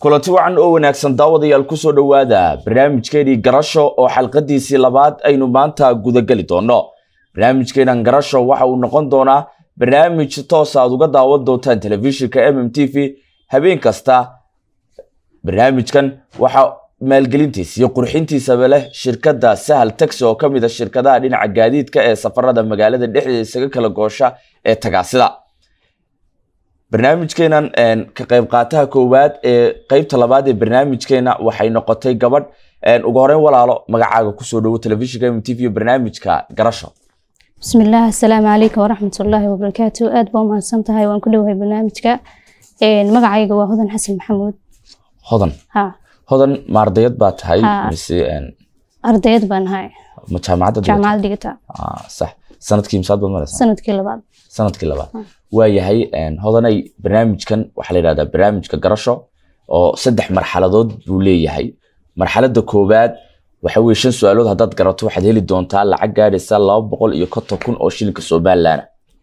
kulanti wacan oo wanaagsan daawadayaal kusoo dhowaada barnaamijkeenii garasho oo xalqadiisii labaad aynu maanta gudageli doono barnaamijkeenan garasho waxa uu noqon doonaa barnaamij toosa aad uga daawan doontaan telefishinka mm t v habeen kasta barnaamijkan waxa maalgelintiisa iyo qurxintiisaba leh shirkadda sahal taxi oo ka mid a shirkadaha dhinaca gaadiidka ee safarada magaalada dhexdeeda isaga kala goosha ee tagaasida barnaamijkeenan ka qayb qaataha koowaad ee qeybta labaad ee barnaamijkeena waxay noqotay gabadh ugu horeyn walaalo magacaaga kusoo dhowo telefishinka m t v barnaamijka garasho bismillaah asalaamu calaykum waraxmatullaahi wabarakaatu aad baa umahadsan tahay waan ku dhowahay barnaamijka magacayga waa hodan xasan maxamuud hodan ha hodan ma ardayad baa tahay Ha. mise ardayad baan ahay ma jaamacadda dhigata? jaamacad dhigata Ah, sax sanadkii misaad baad maraysaa sanadkii labaad sanadkii labaad waayahay hodanay barnaamijkan waxaa la yidhahdaa barnaamijka garasho oo saddex marxaladood buu leeyahay marxaladda koowaad waxa weye shan su-aalood haddaad garato waxaad heli doontaa lacag gaadhaysa laba boqol iyo konton kun oo shilinka somalilan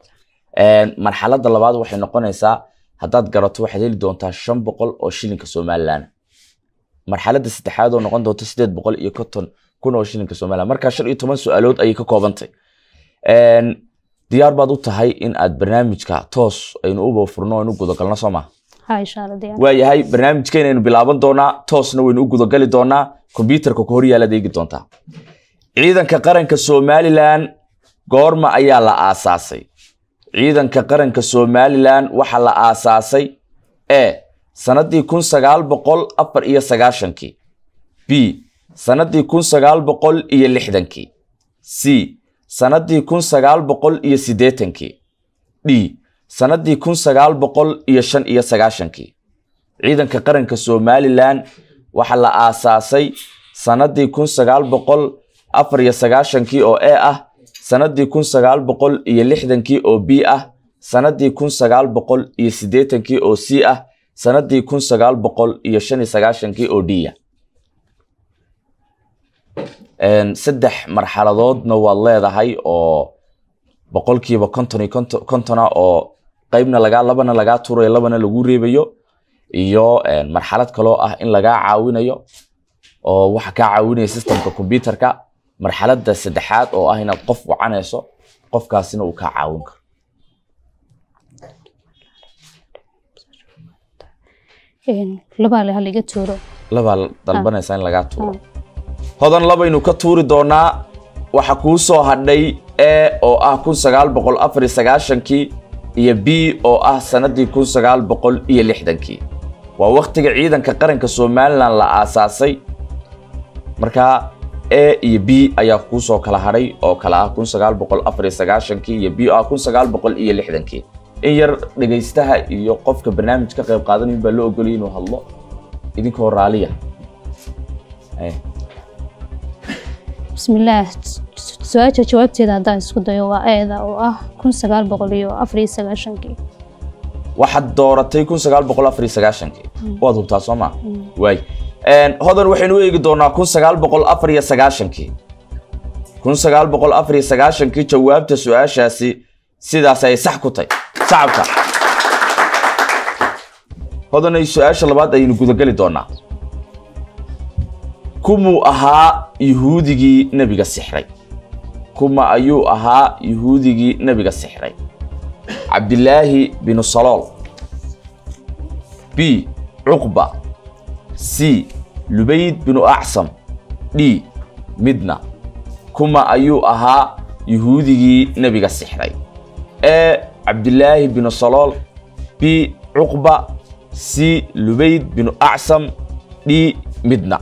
marxaladda labaad waxay noqonaysaa haddaad garato waxaad heli doontaa shan boqol oo shilinka somalilan marxaladda saddexaad oo noqon doonta sideed boqol iyo konton kun oo shilinka somalilan markaa shan iyo toban su-aalood ayay ka koobantay Een, diyaar baad u tahay in aad barnaamijka toos aynu uba furno aynu gudagalno soo maha ha insha alla diyaar waayahay barnaamijkeena aynu bilaaban doonaa toosna waynu u gudagali doonaa kombyuutarka ku horyaalaad eegi doontaa ciidanka qaranka somalilan goorma ayaa la aasaasay ciidanka qaranka somalilan waxaa la aasaasay e sanadii kun sagaal boqol afar iyo sagaashankii b sanadii kun sagaal boqol iyo lixdankii c sanadii kun sagaal boqol iyo siddeetankii d sanadii kun sagaal boqol iyo shan iyo sagaashankii ciidanka qaranka somalilan waxaa la aasaasay sanadii kun sagaal boqol afar iyo sagaashankii oo e ah sanadii kun sagaal boqol iyo lixdankii oo b ah sanadii kun sagaal boqol iyo siddeetankii oo c ah sanadii kun sagaal boqol iyo shan iyo sagaashankii oo d ah Een, saddex marxaladoodna waad leedahay oo boqolkiiba konton iyo konton- kontona oo qeybna lagaa labana lagaa tuurayo labana lagu reebayo iyo een, marxalad kaloo ah in lagaa caawinayo oo waxa kaa caawinaya systemka computerka marxaladda saddexaad oo ah inaad qof wacanayso qofkaasina uu kaa caawin karo Een, labaa le haliga tuuro labaa dalbanaysa in lagaa tuuro hodan labaynu ka tuuri doonaa waxa kuu soo hadhay e oo ah kun sagaal boqol afar iyo sagaashankii iyo b oo ah sanadii kun sagaal boqol iyo lixdankii waa waktiga ciidanka qaranka somalilan la aasaasay markaa e iyo b ayaa kuu soo kala hadhay oo kala ah kun sagaal boqol afar iyo sagaashankii iyo b oo ah kun sagaal boqol iyo lixdankii in yar dhegaystaha iyo qofka barnaamij ka qayb qaadanayin baa loo ogoliyay inuu hadlo idinkoo raaliya Eh. bismillaah su-aasha jawaabteeda haddaan isku dayo waa eeda oo ah kun sagaal boqol iyo afar iyo sagaashankii waxaad dooratay kun sagaal boqol afar iyo sagaashankii waad hubtaa soo maa waay Een, hodan waxaynu u eegi doonaa kun sagaal boqol afar iyo sagaashankii kun sagaal boqol afar iyo sagaashankii jawaabta su-aashaasi sidaas ay sax ku tahay shacabka hodanay su-aasha labaad ayaynu gudagali doonaa kumuu ahaa yuhuudigii nebiga sixray kuma ayuu ahaa yuhuudigii nebiga sixray cabdilaahi binu salool b cuqba c lubayd binu acsam d midna kuma ayuu ahaa yuhuudigii nebiga sixray e cabdilaahi binu salool b cuqba c lubayd binu acsam d midna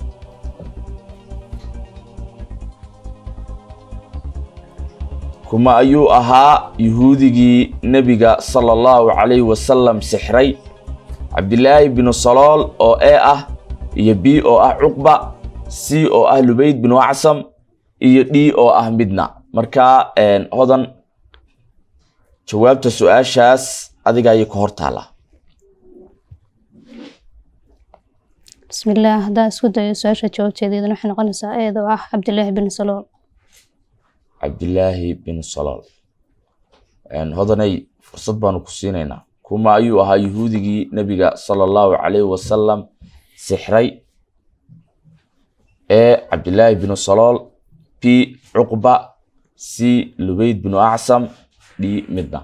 kuma ayuu ahaa yuhuudigii nebiga sala allahu calayhi wasalam sixray cabdilaahi binu salool oo e ah iyo b oo ah cuqba c oo ah lubayd binu acsam iyo d oo ah midna marka een, hodan jawaabta su-aashaas adiga ayay ka hor taala bismillaah haddaan isku dayo su-aasha jawaabteeda iyadana waxay noqonaysaa eeda oo ah cabdilaahi bin salool cabdilaahi binu salool Een, hodanay fursad baanu ku siinaynaa kuma ayuu ahaa yuhuudigii nebiga sala allahu calayhi wasalam sixray e cabdillaahi binu salool b cuqba c lubayd binu acsam d midna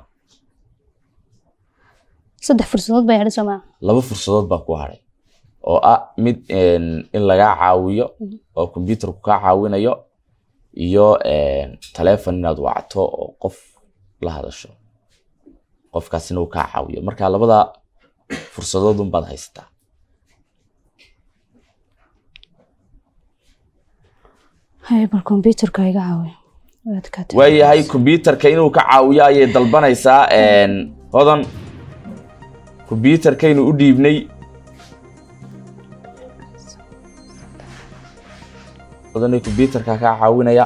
saddex fursadood baa yadhi soomaa laba fursadood baa ku haray oo ah mid in lagaa caawiyo oo kombyuutarku kaa caawinayo iyo taleefon inaad wacto oo qof la hadasho qofkaasina uu kaa caawiyo marka labada fursadood unbaad haysataa hay bal kombyuutarka iga caawiyo waad ka tagtay. waayahay kombyuutarka inuu ka caawiyo ayay dalbanaysaa hodan kombyuutarkaynu u dhiibnay hodanay kombyuutarka kaa caawinaya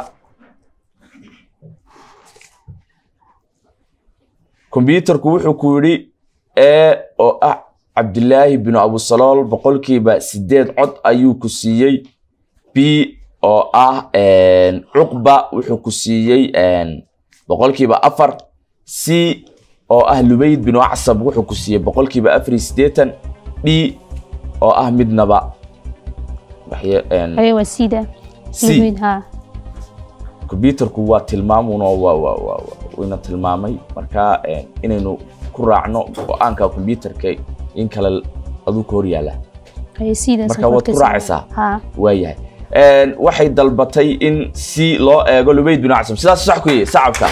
kombyuutarku wuxuu ku yidhi e oo ah cabdilaahi binu abusalool boqolkiiba sideed cod ayuu ku siiyey b oo ah cuqba wuxuu ku siiyey boqolkiiba afar c oo ah lubayd binu acsab wuxuu ku siiyey boqolkiiba afar iyo siddeetan d oo ah midnaba waxye- Haya waa sida C. Lubayd, haa kombyuutarku waa tilmaamun oo waa waa waa waa- wayna tilmaamay marka inaynu ku raacno go-aanka kombyuutarka in kale aduu ka hor yaala haya sidaas Marka waad ku raacaysaa? haa waayahay waxay dalbatay in si loo eego lubayd binu acsam sidaas sax ku yihi sacabka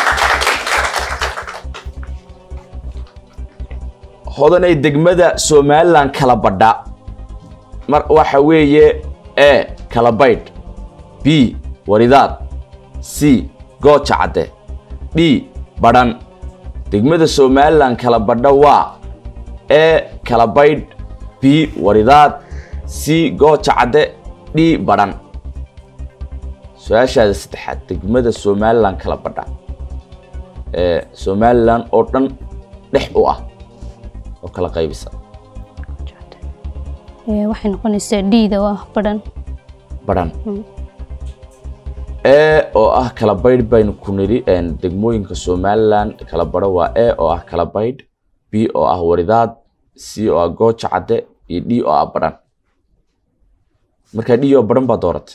hodanay degmada somaliland kala badha mar waxa weeye e kala baydh b waridaad c gooja cadde d badhan degmada somaliland kala badha waa e kala baydh b waridaad c gooja cadde d badhan su-aashaada saddexaad degmada somaliland kala badha ee somaliland oo dhan dhex u ah oo kala qaybisa Ee, waxay noqonaysaa dhiida oo ah badhan badhan Mm. e oo ah kala baydh baynu ku nidhi een, degmooyinka somaliland kala badho waa e oo ah kala baydh b oo ah waridaad c oo ah gooja cadde iyo d oo ah badhan marka d oo badhan baa dooratay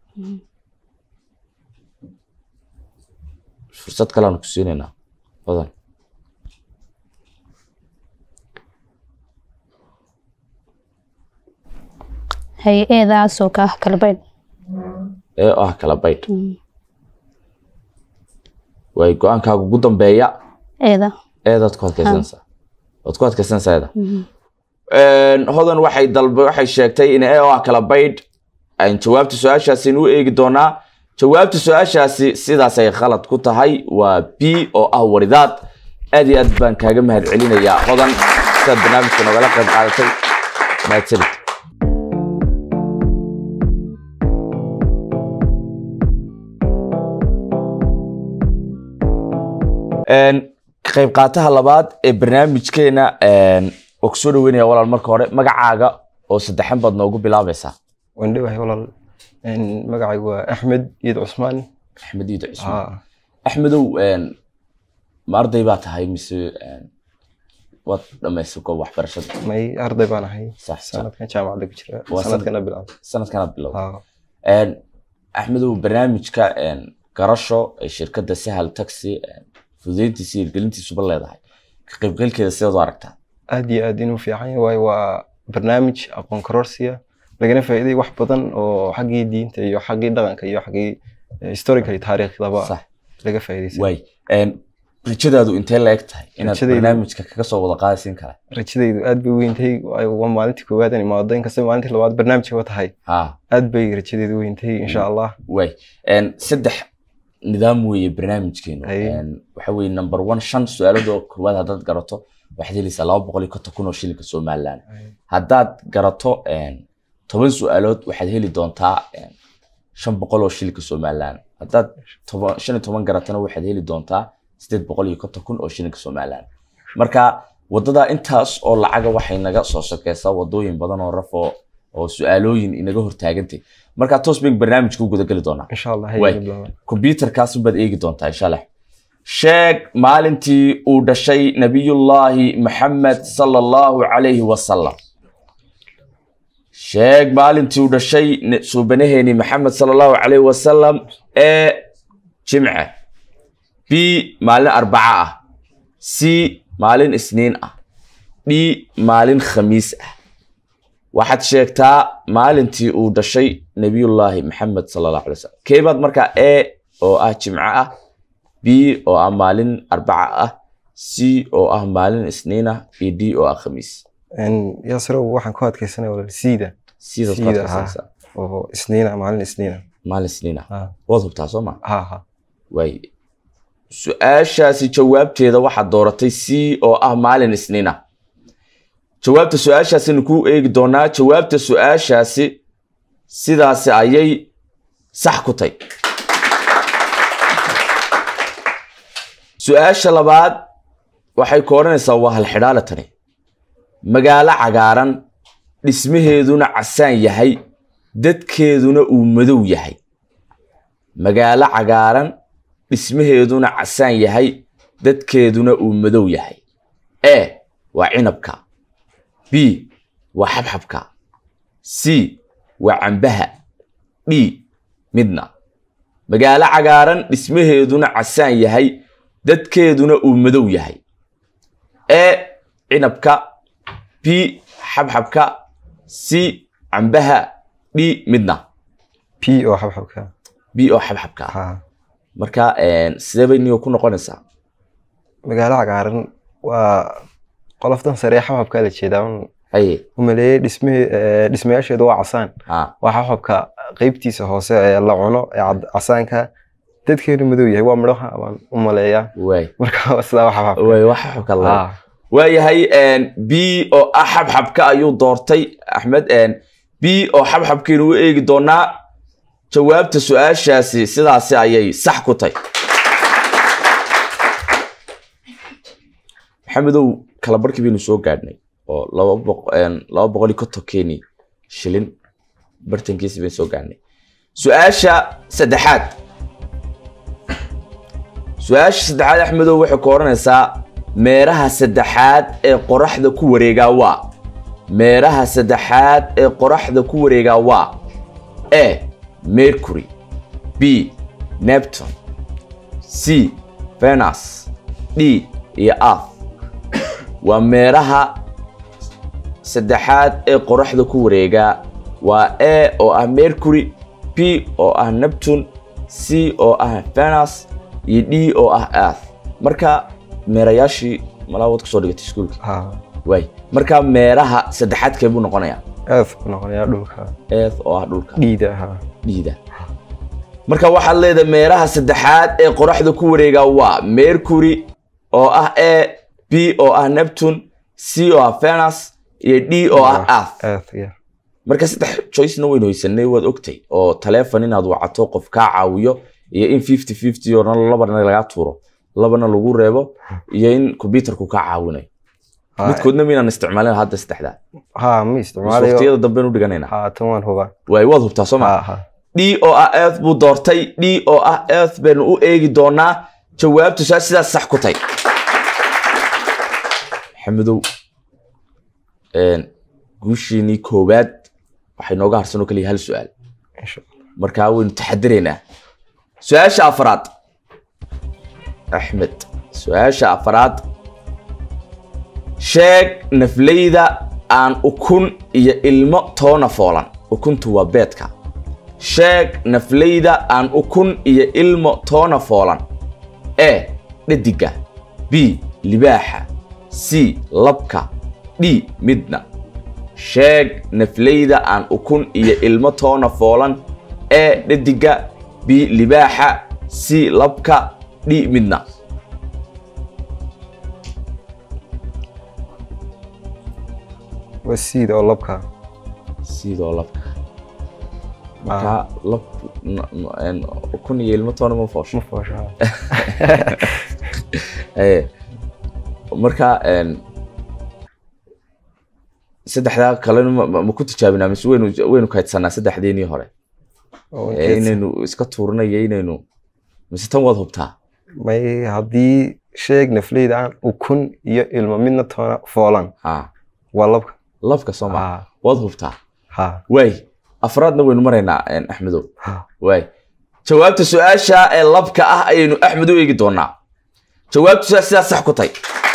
fursad kaleanu ku siinaynaa badan haya eedaasoo ka ah kala baydh ee oo ah kala baydh waay go-aankaaga ugu dambeeya eeda eedaad ku adkaysanaysaa waad ku adkaysanaysaa eeda Een, hodan waxay dalba waxay sheegtay in e oo ah kala baydh aan jawaabta su-aashaasi u eegi doonaa jawaabta su-aashaasi sidaas ay khalad ku tahay waa b oo ah waridaad aad iyo aad baan kaaga mahad celinayaa hodan sidaad barnaamijka nogala qayb qaadatay mahadsanid Een, ka qayb qaataha labaad ee barnaamijkeena een, waa kusoo dhaweynaya walaal marka hore magacaaga oo saddexan baad noogu bilaabaysaa waan dhowahay walaal Een, magacaygu waa axmed iid cusmaan axmed iido cismaan Haa, axmedow een, ma arday baa tahay mise een, waad dhamaysay goob waxbarashada may arday baan ahay sax sax sanadkan jaamacadda ku jira Waa sanadkana bilaabay sanadkanaad bilow Haa, Een, axmedow barnaamijka een, garasho ee shirkadda sahal taxi een, fududeyntiisa iyo hirgelintiisuba leedahay ka qaybgalkeeda sidaad u aragtaa aad iyo aad inuu fiican yahay waayo waa barnaamij aqoon kororsiya lagana faa'iiday wax badan oo xaggii diinta iyo xaggii dhaqanka iyo xaggii eh, historical taariikhdaba sax laga faa'iidaysay waay Een, rajadaadu intee la eg tahay inaad Rajadaydu- barnaamijka kaga soo wada qaadaysiin kara rajadaydu aad bay u weyntahay waayo waa maalintii koowaad aan imaado inkasta maalintii labaad barnaamijka tahay ha aad bay rajadaydu weyntahay insha allah waay Een, saddex nidaam weeye barnaamijkeenu Ay. Een, waxa weeye number one shan su-aalood oo koowaad haddaad garato waxaad helaysaa laba boqol iyo konton kun oo shilinka somaliland haddaad garato een, toban su-aalood waxaad heli doontaa een, shan boqol oo shilinka somaliland haddaad toban shan iyo toban garatana waxaad heli doontaa sideed boqol iyo konton kun oo shilinka somaliland marka wadada intaas oo lacaga waxay naga soo sokeysaa wadooyin badan oo raf oo oo su-aalooyin inaga hortaagantay marka toos bay barnaamijka u gudageli doonaa insha allah Waay. hayga bilaabaan computerkaas baad eegi doontaa insha allah sheeg maalintii uu dhashay nabiyullaahi maxamed sala allahu calayhi wasalam sheeg maalintii uu dhashay ne- suubanaheeni maxamed sala allahu calayhi wasalam ee jimce b maalin arbaca ah c maalin isniin ah d maalin khamiis ah waxaad sheegtaa maalintii uu dhashay nabiyullaahi maxamed sala allahu alay wasalam keebaad markaa e oo ah jimco ah b oo ah maalin arbaca ah c oo ah maalin isniin ah iyo d oo ah khamiis yaasrow waxaan ku adkaysanaya walaal siida sidaad ku Sida, adkaysanaysaa oo isniina maalin isniina maalin isniin ah ha waad hubtaa soo ma ha ha waay su-aashaasi jawaabteeda waxaad dooratay c oo ah maalin isniin ah jawaabta su-aashaasinu kuu eegi doonaa jawaabta su-aashaasi sidaasi ayay sax ku tay su-aasha labaad waxay ku odhanaysaa waa halxidhaale tani magaalo cagaaran dhismaheeduna casaan yahay dadkeeduna uu madow yahay magaalo cagaaran dhismaheeduna casaan yahay dadkeeduna uu madow yahay e waa cinabka b waa xabxabka c waa cambaha d midna magaalo cagaaran dhismaheeduna casaan yahay dadkeeduna uu madow yahay e cinabka b xabxabka c cambaha d midna p oo xabxabka b oo xabxabka ah ha marka sidee bay niyo ku noqonaysaa magaalo cagaaran waa qoloftan sare ee xabxabka la jeedaa un haye umaleeyey dhisme dhismayaasheedu waa casaan ha waa xabxabka qeybtiisa hoose ee la cuno ee cad- casaanka dadkeenu madow yahay waa midhaha baan u maleeyaa waay marka waa sidaa waa xabxabka waay wax xabxabka la Ha. waayahay b oo ah xabxabka ayuu doortay axmed b oo xabxabkiinu u eegi doonaa jawaabta su-aashaasi sidaasi ayay sax ku tay maxamedow kala barkii baynu soo gaadhnay oo laba boq- een, laba boqol iyo konton keni shilin bartankiisi baynu soo gaadhnay su-aasha saddexaad su-aasha saddexaad axmedow waxay ku odhanaysaa meeraha saddexaad ee qoraxda ku wareegaa waa meeraha saddexaad ee qoraxda ku wareegaa waa a mercury b neptune c venus d iyo earth waa meeraha saddexaad ee qoraxda ku wareegaa waa a oo ah mercury b oo ah neptune c oo ah venus iyo d oo ah earth marka meerayaashii malaawad kusoo dhigatay iskuulka ha waay marka meeraha saddexaad kee buu noqonayaa earth ku noqonayaa dhulka earth oo ah dhulka dhiida ha dhiida marka waxaad leedahay meeraha saddexaad ee qoraxda ku wareegaa waa mercury oo ah a b oo ah neptune c oo ah venus iyo d oo ah earth earth yeah. marka saddex choicena waynu haysanay waad ogtay oo taleefon inaad wacato qof kaa caawiyo iyo in fifty fifty oo dhan labana lagaa tuuro labana lagu reebo iyo in computerku kaa caawinayo Ha, midkoodna miynaan isticmaalin hadda saddexdaa ha ma isticmaalayo waqtiyada dambeenu dhiganayna ha tan waan hubaa waay waad hubtaa soo ha ma ha d oo ah earth buu doortay d oo ah earth baynu u eegi doonaa jawaabtu saa sidaas sax ku tay maxamedow een, guushiinii koowaad waxay nooga harsan oo kaliya hal su-aal insha Allah. markaa waynu taxadiraynaa su-aasha afraad axmed su-aasha afraad sheeg nafleyda aan ukun iyo ilmo toona foolan ukuntu waa beedka sheeg nafleyda aan ukun iyo ilmo toona foolan e dhadiga b libaaxa c labka d midna sheeg nafleyda aan ukun iyo ilmo toona foolan e dhadiga b libaaxa c labka d midna waa siid oo labka sidoo labka markaa lab n- n- een, ukun iyo ilmo toona ma foosho ma foosho ha. Ee, marka een, saddexdaa kalena ma- ma ma ku tijaabinaa mise waynu waynu kaydsanaa saddexdeenii hore Oo Ee, inteed- inaynu iska tuurinayo inaynu mise tan waad hubtaa may haddii sheeg nafleyda aan ukun iyo ilmo midna toona foolan ha waa labka labka sooma ha waad hubtaa ha waay afraadna waynu maraynaa een, axmedow ha waay jawaabta su-aasha ee labka ah ayaynu axmed u eegi doonaa jawaabtu sidaa sidaa sax ku tahay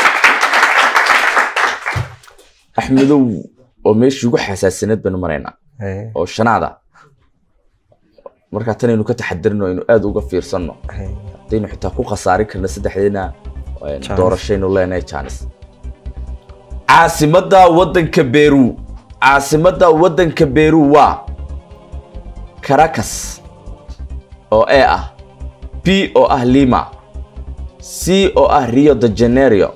axmedow oo meeshii ugu xasaasinaed baynu maraynaa Hey, oo shanaada markaa tanaynu ka taxadirno aynu aada uga fiirsanno hey. haddaynu xitaa ku khasaari karna saddexdeena een, Chance. doorashaynu leenahay jaanis caasimadda waddanka beru caasimadda waddanka beru waa caracas oo e ah b oo ah lima c oo ah rio de janeiro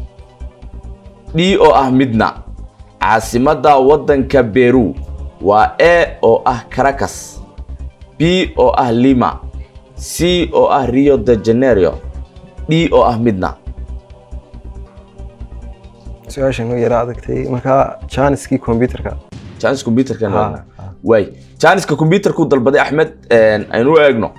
d oo ah midna caasimadda waddanka beru waa e oo ah caracas b oo ah lima c oo ah rio de janeiro d oo ah midna su-aashan u yara adagtay markaa jaaniskii computerka jaanis computerka Ha, ha. waay jaaniska computerku dalbaday axmed een, aynu u eegno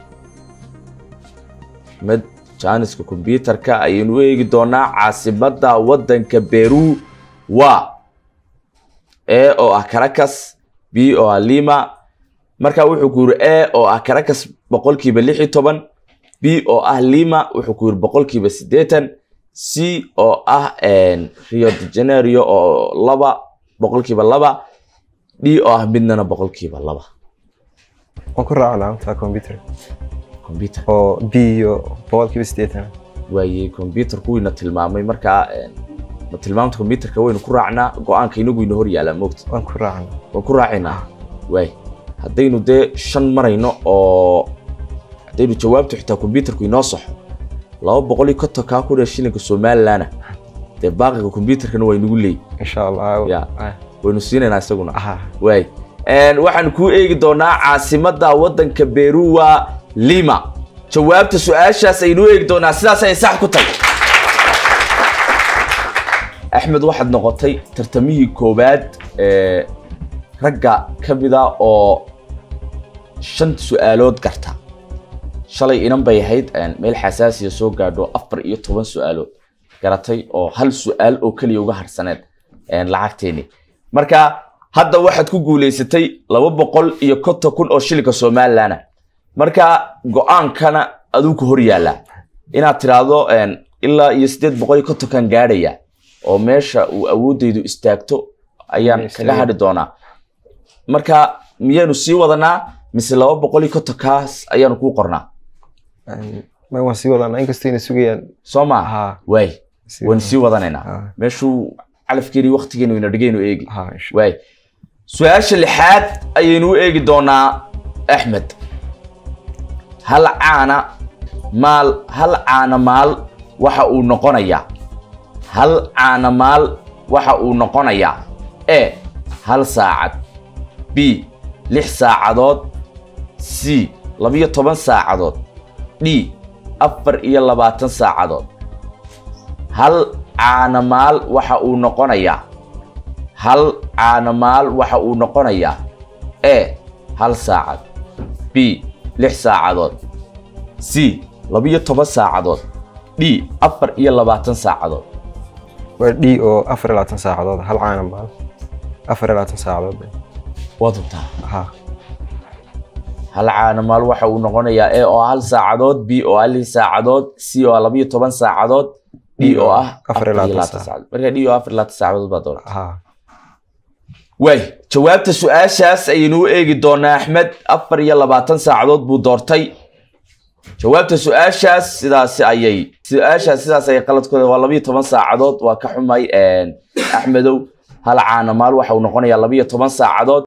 axmed jaaniska computerka ayaynu u eegi doonaa caasimadda waddanka beru waa e oo ah caracas b oo ah lima marka wuxuu ku yiri e oo ah caracas boqolkiiba lix iyo toban b oo ah lima wuxuu ku yiri boqolkiiba siddeetan c oo ah een, rio de janeiro oo laba boqolkiiba laba d oo ah midnana boqolkiiba laba waan ku raaca laamta computer computer oo b iyo boqolkiiba siddeetan waaye computerku wayna tilmaamay markaa een, ma tilmaamta computerka waynu ku raacnaa go-aanka inagu ina hor yaalaa moogta waan ku raacna waan ku raacaynaa waay haddaynu dee shan marayno oo haddaynu jawaabtu xitaa computerku inoo saxo laba boqol iyo konton kaa ku dheer shilinka somalilandna dee baaqiga computerkana waa inagu leeyi insha allah Ya. Ah, waynu siinaynaa isaguna ah waay Een, waxaan kuu eegi doonaa caasimadda waddanka beru waa lima jawaabta su-aashaas aynu u eegi doonaa sidaas ay sax ku tahay axmed waxaad noqotay tartamihii koowaad ee ragga ka mida oo shan su-aalood garta shalay inan bay ahayd een, meel xasaasiya soo gaadho afar iyo toban su-aalood garatay oo hal su-aal oo keliya uga harsaneed een, lacagteeni marka hadda waxaad ku guulaysatay laba boqol iyo konton kun oo shilinka somalilandna marka go-aankana aduu ku hor yaallaa inaad tiraahdo een, ilaa iyo siddeed boqol iyo kontonkan gaadhaya oo meesha uu awoodeydu istaagto ayaan Yes, kaga yeah. hadhi doonaa marka miyaanu sii wadanaa mise laba boqol iyo kontonkaas ayaanu kuu qornaa Een, ma waan sii wadanaa inkastoo ina sugayaan soo maa ha waay sii waynu sii wadanaynaa Ah. meeshuu calafkeeni waktigeenu ina dhigaynu eegi ha insha waay su-aasha lixaad ayaynu u eegi doonaa axmed hal caana maal hal caana maal waxa uu noqonayaa hal caana maal waxa uu noqonayaa e hal saacad b lix saacadood c labiyo toban saacadood d afar iyo labaatan saacadood hal caana maal waxa uu noqonayaa hal caanamaal waxa uu noqonayaa e hal saacad b lix saacadood c labiyo toban saacadood d afar iyo labaatan saacadood waa d oo afar iyo labaatan saacadood hal caana maal afar iyo labaatan saacadood waad hubtaa ha hal caanamaal waxa uu noqonayaa e oo hal saacadood b oo ah lix saacadood c oo ah labiyo toban saacadood d oo ah afar iyo labaatan saacadood marka d oo afar iyo labaatan saacadood baa doona ha waay jawaabta su-aashaas ayaynu u eegi doonaa axmed afar iyo labaatan saacadood buu doortay jawaabta su-aashaas sidaasi ayay su-aashaas sidaas ayay qaladkooda waa labiyo toban saacadood waa ka xumay een, axmedow hal caana maal waxa uu noqonayaa labiyo toban saacadood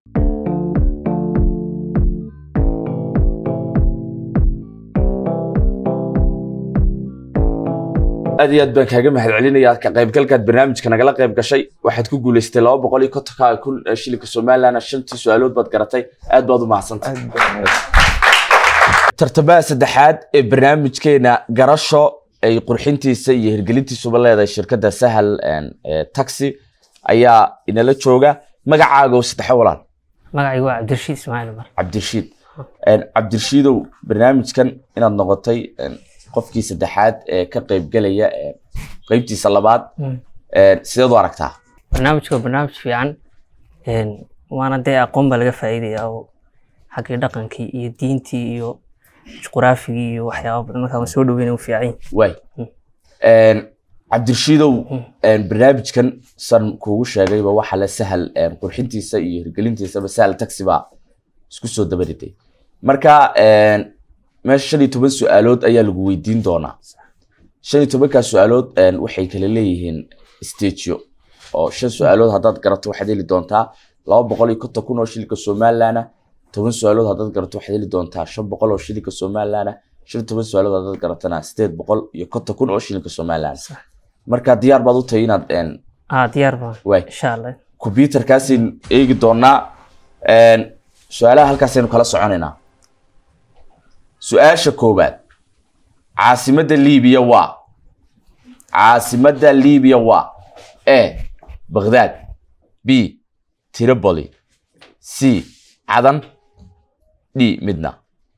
aad iyo aad baan kaaga mahad celinayaa ka qaybgalkaad barnaamijka nagala qayb gashay waxaad ku guulaystay laba boqol iyo kontonka kun ee shilinka somalilandna shantii su-aalood baad garatay aad baad u mahadsantay aad baa- tartamaha saddexaad ee barnaamijkeena garasho ay qurxintiisa iyo hirgelintiisuba leedahay shirkadda sahal een, ee, taxi ayaa inala jooga magacaaga oo saddexe walaal magacaygu waa cabdirashiid ismaaciil umar cabdirashiid Een, cabdirashiidow barnaamijkan inaad noqotay een, qofkii saddexaad ee ka qaybgelaya ee qaybtiisa labaad Mm. Een, sideed u aragtaa barnaamijku waa barnaamij fiican een, waana dee aqoon baa laga faa'iidaya oo xaggii dhaqankii iyo diintii iyo juqraafigii iyo waxyaaba badan markaa waan soo dhaweyn u fiican yihin waay Mm. Een, cabdirashiidow Mm. een, barnaamijkan san kuugu sheegayba waxa la sahal een, qurxintiisa iyo hirgelintiisaba sahal taxi baa isku soo dabariday marka een, meesha shan iyo toban su-aalood ayaa lagu weydiin doonaa shan iyo tobankaa su-aalood een, waxay kala leeyihiin stagio oo shan su-aalood haddaad garato waxaad heli doontaa laba boqol iyo konton kun oo shilinka somalilan ah toban su-aalood haddaad garato waxaad heli doontaa shan boqol oo shilinka somalilan ah shan iyo toban su-aalood haddaad garatana sideed boqol iyo konton kun oo shilinka somalilan Sax. marka diyaar baad u tahay inaad een, ah diyaar baan waay insha allah computerkaasaynu eegi doonaa Een, su-aalaha halkaasaynu kala soconaynaa su-aasha koowaad caasimadda liibiya waa caasimadda liibiya waa a baghdad b tripoli c cadan d midna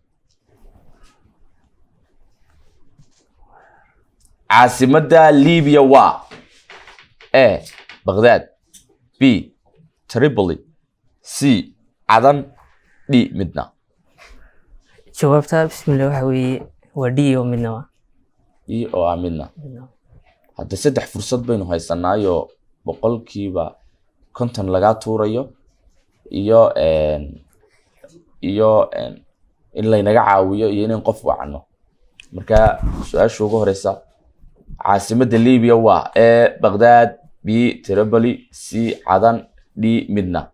caasimadda liibiya waa a baghdad b tripoli c cadan d midna jawaabta bismillah waxa weeye waa d oo midna waa i oo ah midna midna. hadda saddex fursad baynu haysanaayo boqolkiiba konton lagaa tuurayo iyo een, iyo een, in laynaga caawiyo iyo in qof wacno marka su-aasha ugu horeysa caasimadda libiya waa a baghdad b tripoli c cadan d midna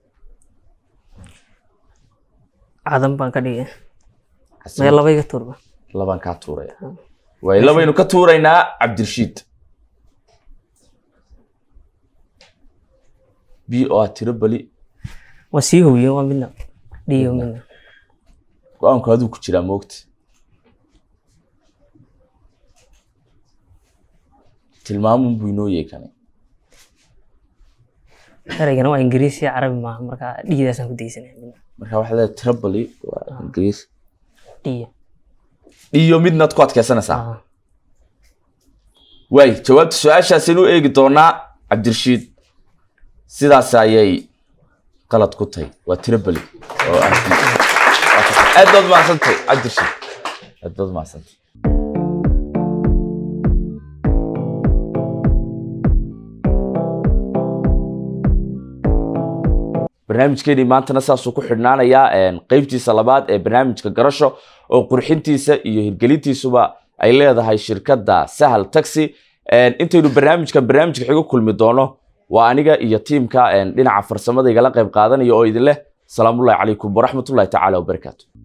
cadan baan ka dhigay Caasimad- meel laba iga turba labaan kaa tuuraya way labaynu ka tuuraynaa cabdirashiid b oo ah tripoli waa sii howiye waa midna d oo midna go-aanku aduu ku jiraa moogta tilmaamun buu inoo yeekanay eraygana waa ingiriisi iyo carabi maaha marka dhigidaasaan ku daysanaya midna marka waxaa leedahay tripoli waa ingiriis d iyo midnaad ku adkeysanaysaa ah waay jawaabta su-aashaasaynu eegi doonaa cabdirashiid sidaas ayay qalad ku tahay waa tripoli oo ah aad baad mahadsantay cabdirashiid aad baad mahadsantay barnaamijkeeni maantana saasuu ku xidhnaanayaa een, qeybtiisa labaad ee barnaamijka garasho oo qurxintiisa iyo hirgelintiisuba ay leedahay shirkadda sahal taxi Een, intaynu barnaamijkan barnaamijka xigo kulmi doono waa aniga iyo tiimka een, dhinaca farsamada igala qayb qaadanaya oo idin leh salaamullahi calaykum waraxmatullahi tacaala wabarakaatu